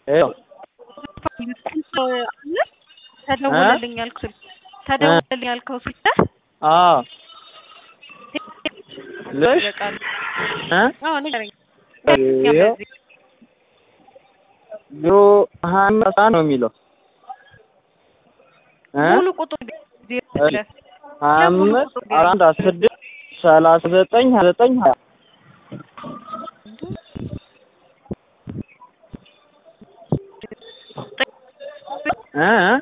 ይኸው ተደወለልኝ ያልኩት ተደወለልኝ ያልከው ስልክ አዎ ልሽ ይበቃል። እ አዎ ንገረኝ። ይኸው ዜሮ ሀያ አምስት ነው የሚለው እ ሙሉ ቁጥር ዜሮ ሁለት ሀያ አምስት አራት አስራ ስድስት ሰላሳ ዘጠኝ ሀያ ዘጠኝ ሀያ እ እ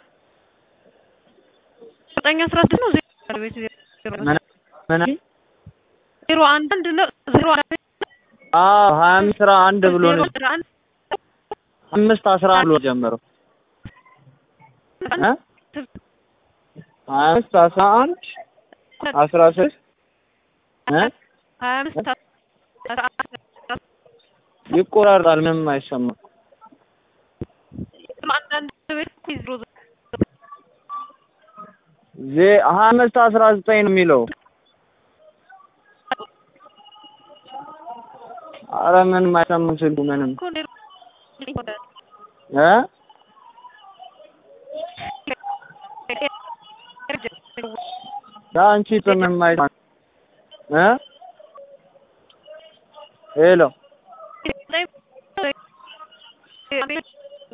ዘጠኝ አስራ ስድስት ነው ዜሮ ቤት ዜሮ ምን ምን ዜሮ አንድ አንድ ነው ዜሮ አንድ አዎ ሀያ አምስት አስራ አንድ ብሎ ነው ዜሮ አንድ አምስት አስራ አንድ ብሎ ጀመረው እ ሀያ አምስት አስራ አንድ አስራ ስድስት እ ሀያ አምስት አስራ አንድ ይቆራርጣል ምንም አይሰማም አንዳንድ ቤት ዜሮ ዜ ሀያ አምስት አስራ ዘጠኝ ነው የሚለው አረ ምንም አይሰማም ስልኩ ምንም እኮ ዜሮ እ አንቺ ምንም አይሰማም እ ሄሎ ዜሮ